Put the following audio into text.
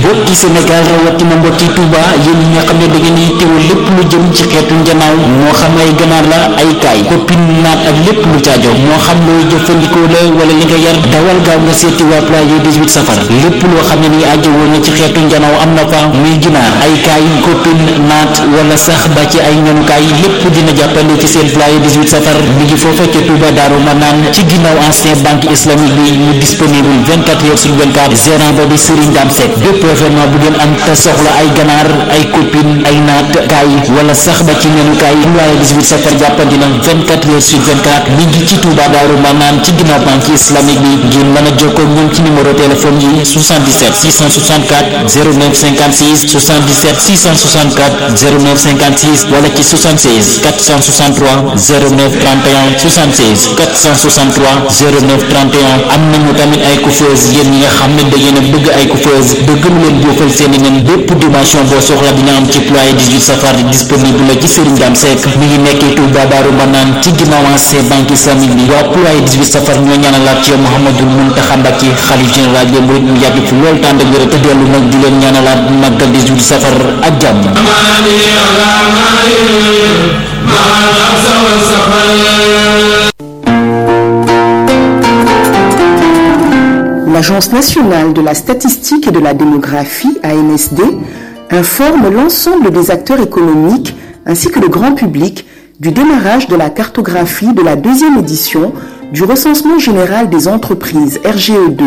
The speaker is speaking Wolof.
mbokki Sénégal rawatina mbokki Touba yéen ñi nga xam ne da ngeen di teewul lépp lu jëm ci xeetu njanaaw moo xam ay ganaar la ay kaay koppin naat ak lépp lu caajo moo xam looy jëfandikoo la wala li nga yar dawal gaaw nga seeti waa Pulaye 18 safar lépp loo xam ne ni aajo woon na ci xeetu njanaaw am na fa muy ginaar ay kaay koppin naat wala sax ba ci ay ñanukaay lépp dina jàppale ci seen Pulaye 18 safar mi ngi foofa ca Touba Daaru Manaan ci ginnaaw ancien banque islamique bi mu disponible 24 heures sur 24 gérant ba di Serigne Dame Seck bépp événement bu ngeen am te soxla ay ganaar ay copine ay naat kaay wala sax ba ci ñanukaay Pulaye 18 safar jàppandi na 24 heures sur 24 mi ngi ci Touba Daaru Manaan ci ginnaaw banque islamique bi ngeen mën a jokkoo ñoom ci numéro téléphone yi 77 664 09 56 77 664 09 56 wala ci 76 463 09 31 76 463 09 31 am nañu tamit ay coiffeuse yéen ñi nga xam ne da ngeen a bëgg ay coiffeuse bëgg lu leen boofal seen i nen bépp dimension boo soxla dina am ci Pulaye 18 safar disponible la ci Serigne Dame Seck mi ngi nekkee Touba Daaru Manaan ci ginnaaw ancien banque islamique bi waa Pulaye 18 safar ñoo ñaanalaat ci Mouhamadou Mountakha Mbacké xalif général bi murid mu yàgg fi lool tànd ak wér te dellu nag di leen ñaanalaat màggal 18 safar ak jàmm L'Agence nationale de la statistique et de la démographie, ANSD, informe l'ensemble des acteurs économiques ainsi que le grand public du démarrage de la cartographie de la deuxième édition du recensement général des entreprises RGE2